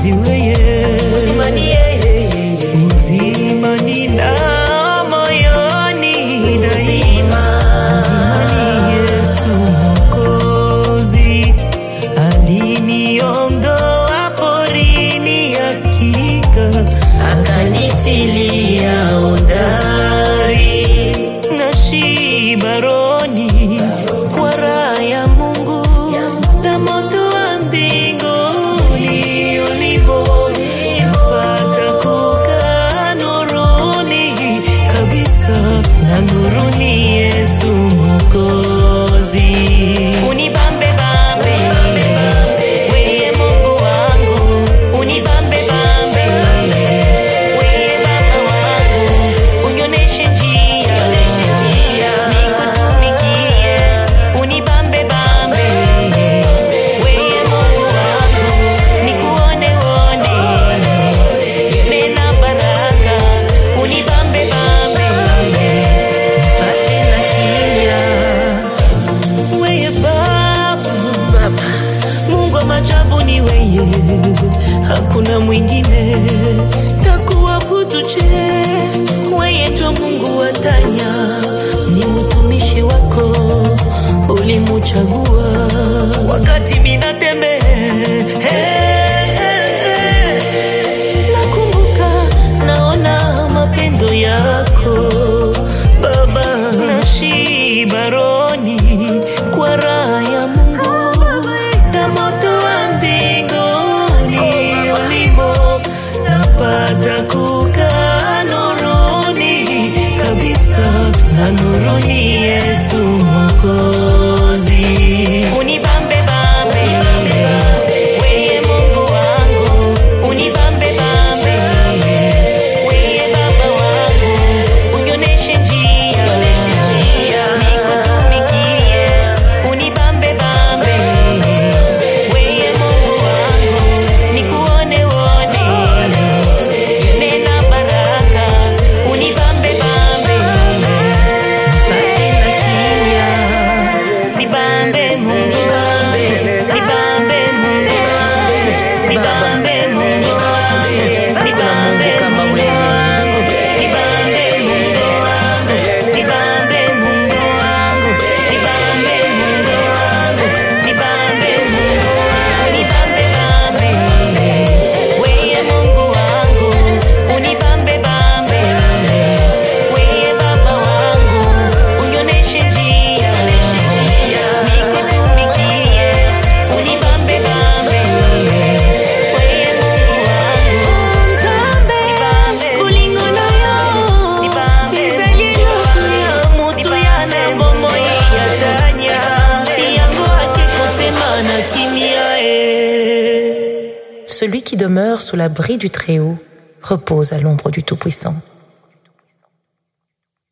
mwokozi weye uzima ni yeye uzima nina moyoni daima uzima ni yesu mwokozi aliniondoa porini hakika akanitilia ondari na shibaroni kwa raha ya Mungu na moto wa mbinguni ulipo mpaka kukaa nuruni kabisa na nuruni Yesu Mwokozi unibambe bambe weye Mungu wangu unibambe bambe weye Baba wangu unioneshe njia nikutumikie unibambe bambe weye Mungu wangu nikuone wone nena baraka unibambe bambe mpate na kimya weye Baba Mungu wa majabu ni weye, hakuna mwingine takuabudu. Je, weye ndio Mungu wa tanya, ni mtumishi wako ulimuchagua wakati minatembea nakumbuka naona mapendo yako Baba, nashiba rohoni kwa raha ya Mungu na moto wa mbinguni ulimo napata kukaa nuruni kabisa na nuruni Yesu Mwokozi unibambe bambe weye Mungu wangu unibambe bambe weye Baba wangu unioneshe njia nikutumikie unibambe bambe weye Mungu wangu nikuone wone nena baraka unibambe bambe mpate na kimya nibambe Mungu wangu nibambe Mungu wangu nibambe Mungu wangu nibambe kama Mungu wewe. wangu nibambe Mungu wangu nibambe Mungu wangu nibambe Mungu wangu nibambe Mungu wangu nibambe bambe weye Mungu wangu unibambe bambe weye Baba wangu unioneshe njia nikutumikie unibambe bambe weye Mungu wangu nibambe kulingana yo ezali eloko ya moto ya na bomoi ya tanya yango akekopema na kimia e Celui qui demeure sous l'abri du Très-Haut repose à l'ombre du Tout-Puissant.